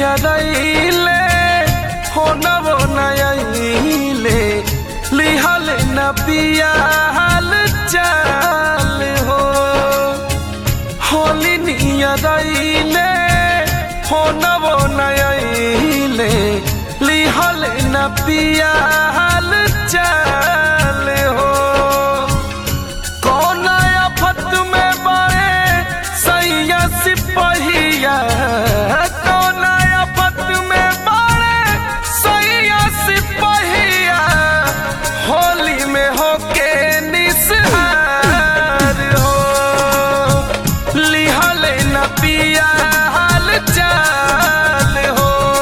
नियरैले हो नवो नयैले लिहल न पिया हाल चाल हो होली नियरैले हो नवो नयैले लिहल न पिया हाल चाल हो कौन आफत में बड़े सैया सिपहिया कौन आफत में बड़े सैया सिपहिया होली में होके निसहार हो लिहल न पिया हाल चाल हो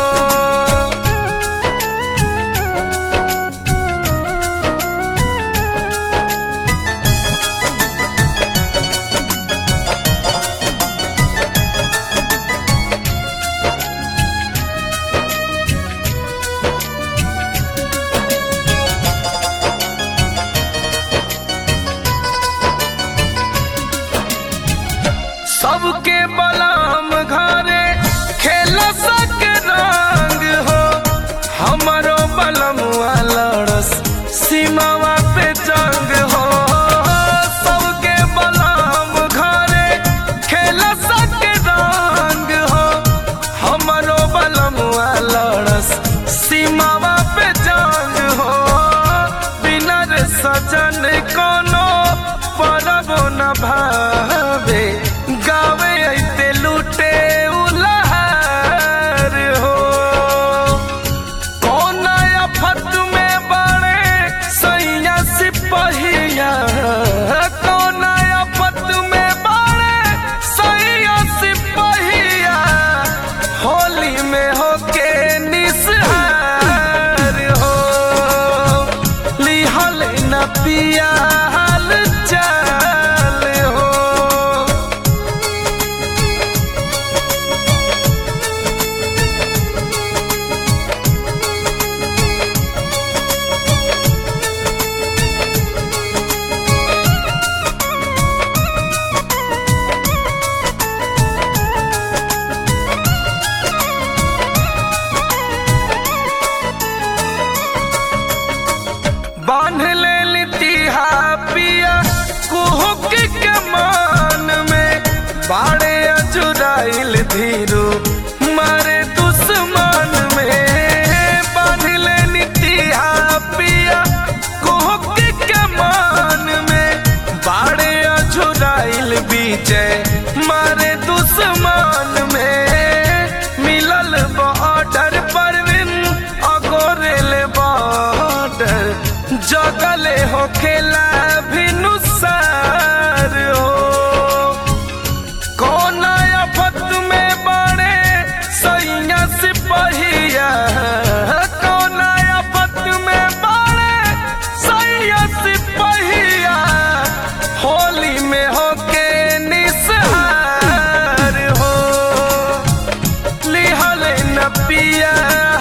सबके बलाम घरे खेल सक रंग हो हमारो बलम लड़स सीमावा पे जंग हो सबके बलाम घरे खेल सक रंग हो हमारो बलम लड़स सीमावा पे जंग हो बिना रे सजन कोनो परब न भावे गावे ऐते लूटे उलहार हो कौन आफत में बड़े सैया सिपहिया कौन आफत में बड़े सैया सिपहिया होली में होके निसहार हो लिहल न पिया हाल चाल हो बांध ले लितिहा पिया कुहुक के मान में बाड़े अजुराइल धीरू मारे दुश्मन में बांध ले लितिहा पिया कुहुक के मान में बाड़े अजुराइल बीचे मारे दुश्मन में मिलल बॉर्डर परवीन अगोरेल बॉर्डर जगले हो खेला भी नुसार हो कौन आफत में बड़े सैया सिपहिया कौन आफत में बड़े सैया सिपहिया होली में होके निसहार हो लिहल न पिया